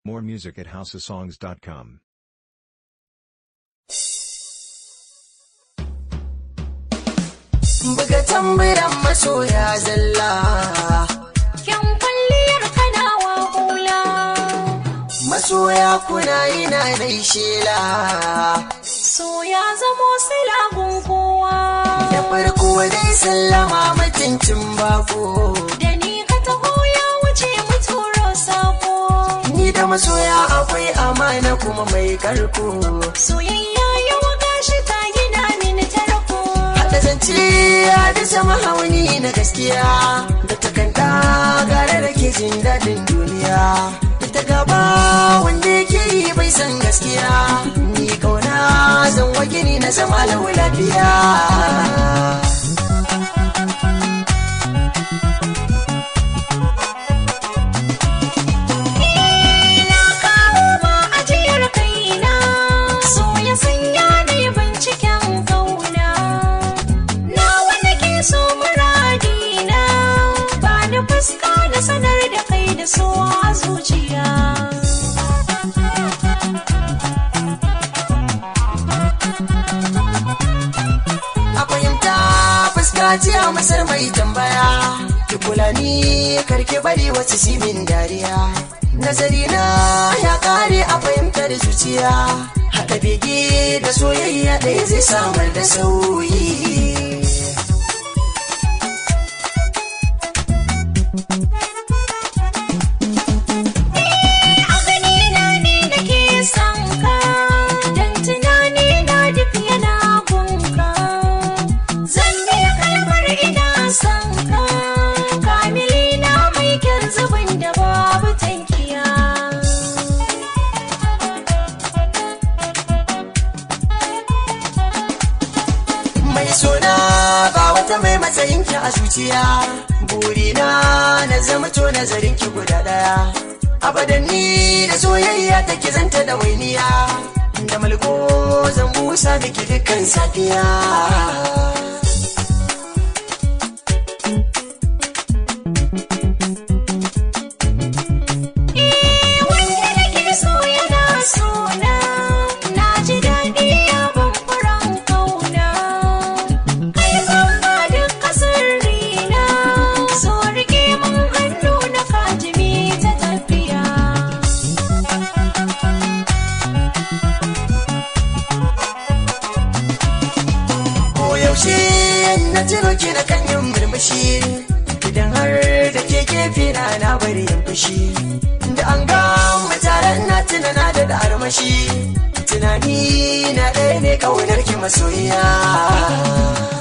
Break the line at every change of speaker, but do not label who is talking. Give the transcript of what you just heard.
More music at houseofsongs.com.
buga tamburan masoya zalla
Kyan kwalliyar kanawa hula
masoya kuna yi na dai shela
so ya zamo silagun kowa
da farko dai sallama mutuncin bako
da ni ka taho ya wuce mu turo sako
ni da masoya akwai amana kuma mai karko
soyayya yawa gashi ta gina mini tarko
haɗa zance ya da sama hauni na gaskiya da takanta gare da ke jin daɗin duniya ita gaba wanda yake yi bai san gaskiya ni kauna zan wa gini na zama lau lafiya
na kawo ma ajiyar kaina so ya sanya ni binciken kauna na wanda ke so muradina ba ni fuska na sanar da kai da so a zuciya
a fahimta fuska ce a masar mai tambaya ki kula ni karki bari wasu simin dariya nazari na ya kare a fahimtar zuciya haɗa bege da soyayya ɗaya zai samar da sauyi
a ganina ne nake son ka dan tunani na duk yana gunka zan biya kalmar ina son ka kamili na mai kyan zubin da babu tankiya
mai sona ba wata mai matsayin ki a zuciya burina na zama to nazarin ki guda daya abadan ni da soyayya take zanta da wainiya da malko zan busa miki dukkan safiya
wanda nake so yana sona na ji daɗi ya ban furan kauna kai zan ba duka sirrina so rike mun hannu na kajimi ta tafiya
ko yaushe na tuno ki na kan yin murmushi idan har da ke gefe na na bari yin fushi da an ga mataran na tuna na da armashi tunani na ɗaya ne kaunar ki masoyiya